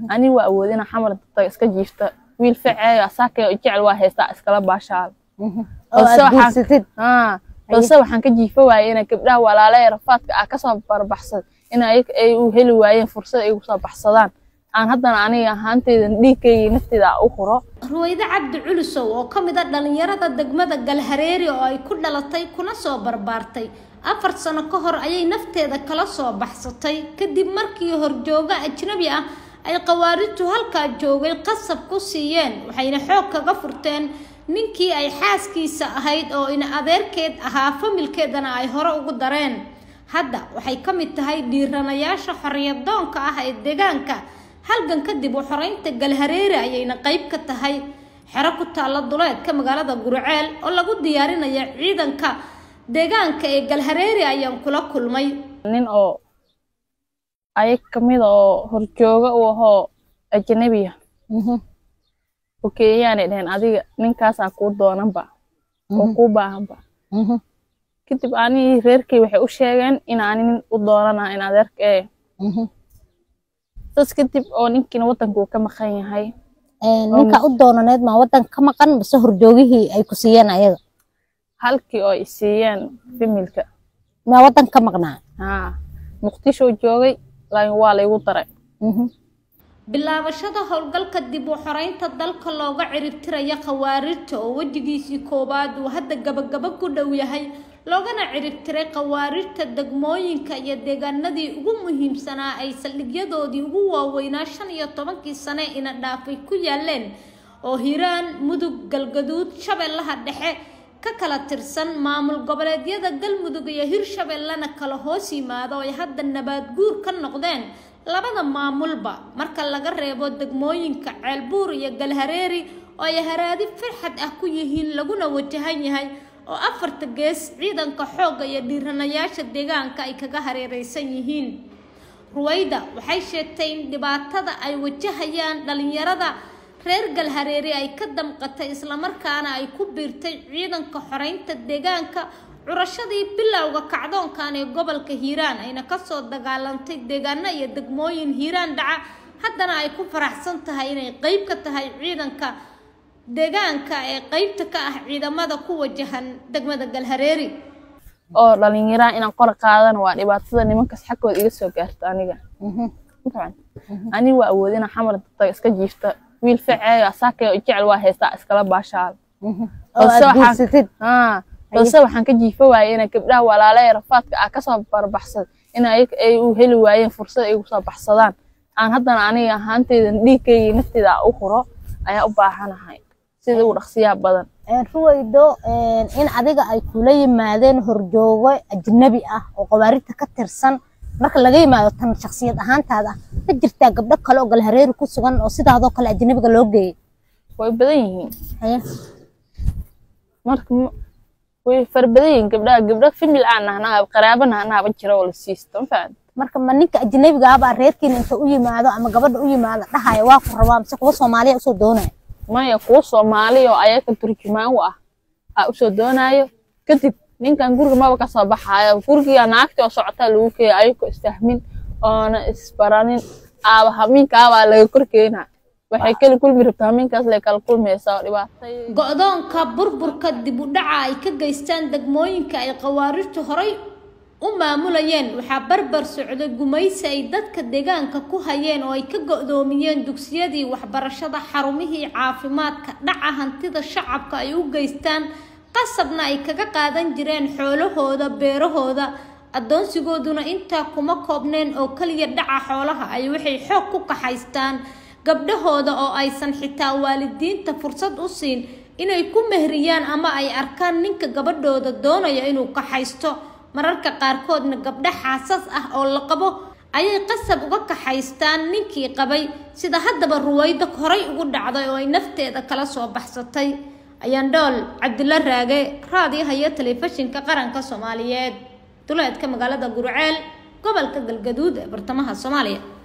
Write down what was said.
ani waa awood inaa xamar dadka iska jiifta wiil ficeeyo asaakay jecel waa haystaa iskala baashaal oo balse aad waxaan- guursatid haa balse waxaan ka jiifa waayey inay gabdhaha walaala ee rafaadka ah kasoo barbaxsad in ayaga ay u heli waayeen fursad ay ugu soo baxsadaan aan haddana aniga ahaanteyda dhiigkayga nafteeda aan u huro ruwayde cabdi culusow oo ka mid a dhallinyarada degmada galhareeri oo ay ku dhalatay kuna soo barbaartay afar sano ka hor ayay nafteeda kala soo baxsatay kadib markii horjooga ajnabi ah ay khawaarijtu halkaa joogay qasab ku siiyeen waxayna xoog kaga furteen ninkii ay xaaskiisa ahayd oo in adeerkeed ahaa familkeedana ay hore ugu dareen hadda waxay ka mid tahay dhiiranayaasha xorriyadoonka ah ee deegaanka halgan kadib u xoreynta galhareeri ayayna qayb ka tahay xero ku taalla duleedka magaalada gurceel oo lagu diyaarinayo ciidanka deegaanka ee galhareeri ayaan kula kulmay nin oo ayag kamid oo horjooga u ahoo ajnabiya oo kenyaanay dheheen adiga ninkaasaa kuu doonanba oo kuu baahanba kadib anigii reerkay waxay u sheegeen in ani nin u doonana in adeerka ee saas kadib oo ninkiina waddanka uu ka maqan yahay ninka u doonaneed maa wadanka ka maqan base horjoogihii ay ku siiyeen ayaga halkii oo ay siiyeen familka maa wadanka ka maqnaa haa muqdisho joogay laakiin waa laygu daray bilaabashada howlgalka dib u xoreynta dalka looga ciribtiraya khawaarijta oo wejigiisii koowaad uu hadda gabagaba ku dhow yahay loogana ciribtiray khawaarijta degmooyinka iyo deegaanadii ugu muhiimsanaa ay saldhigyadoodii ugu waaweynaa shan iyo tobankii sane ina dhaafay ku yaaleen oo hiiraan mudug galgaduud shabeellaha dhexe ka kala tirsan maamul goboleedyada galmudug iyo hirshabeellena kala hoos yimaado ay hadda nabaad guur ka noqdeen labada maamulba marka laga reebo degmooyinka ceelbuur iyo galhareeri oo ay haraadi farxad ah ku yihiin laguna wajahan yahay oo afarta gees ciidanka xoogga iyo dhiiranayaasha deegaanka ay kaga hareereysan yihiin ruwayda waxay sheegtay in dhibaatada ay wajahayaan dhalinyarada reer galhareeri ay ka damqatay islamarkaana ay ku biirtay ciidanka xoreynta deegaanka curashadii bilowga kacdoonkan ee gobolka hiiraan ayna kasoo dagaalantay deegaano iyo degmooyin hiiraan dhaca haddana ay ku faraxsan tahay inay qeyb ka tahay ciidanka deegaanka ee qeybta ka ah ciidamada ku wajahan degmada galhareeri oo dhalinyaraha inaan qora qaadana waa dhibaatada nimankaas xaggooda iga soo gaarta aniga Mafahant? ani waa awood inaa xamar dadka iska jiifta wiil ficeeyo asaakay jecel waa haystaa iskala baashaal oo Balse aad waxaan- guursatid haa balse waxaan ka jiifa waayey inay gabdhaha walaala ee rafaadka ah kasoo barbaxsad in ayaga ay u heli waayeen fursad ay ugu soo baxsadaan aan haddana aniga ahaanteyda dhiigkayga nafteeda aan u huro ayaa u baahanahay sida ugu dhaqsiyaha badan ruwaydo in adiga ay kula yimaadeen horjoogo ajnabi ah oo khawaarijta ka tirsan marka laga yimaado tan shaksiyad ahaantaada ah ma jirtaa gabdho kale oo galhareeri ku sugan oo sidaadoo kale ajnabiga loo geeyey way badan yihiin Haye. marka ma- way fara badan yihiin gabdhaha gabdha famil aan nahnaa qaraaba nahnaaba jira oo la siisto ma fahamta marka ma ninka ajnabiga ah baa reerkiina inta u yimaado ama gabadha u yimaado dhahaya waa ku rabaa mise kuwa soomaaliya usoo doonaya maya kuwa soomaali oo ayaga turjumaan u ah aa usoo doonaayo kadib ninkan guriga maba kasoo baxaayo guriga naagti oo socotaa lagu keeya ayagoo istahmin oona isbaranin aaba hamiinkaabaa laga korkeena waxay kala kulmi rabtaa hamiinkaas lay kala kulmaysaa oo dhibaatay go-doonka burburka dib u dhaca ay ka geystaan degmooyinka ay khawaarijtu horay u maamulayeen waxaa barbar socday gumaysi ay dadka deegaanka ku hayeen oo ay ka go-doomiyeen dugsiyadii waxbarashada xarumihii caafimaadka dhaca hantida shacabka ay u geystaan qasabna ay kaga qaadan jireen xoolahooda beerahooda addoonsigooduna intaa kuma koobneen oo keliya dhaca xoolaha ay waxay xoog ku kaxaystaan gabdhahooda oo aysan xitaa waalidiinta fursad u siin inay ku mehriyaan ama ay arkaan ninka gabadhooda doonaya inuu kaxaysto mararka qaarkoodna gabdho xaasas ah oo la qabo ayay qasab uga kaxaystaan ninkii qabay sida haddaba ruwaydo horay ugu dhacday oo ay nafteeda kala soo baxsatay ayaan dhool cabdilla raage raadiyaha iyo telefishinka qaranka soomaaliyeed duleedka magaalada gurceel gobolka galgaduud ee bartamaha soomaaliya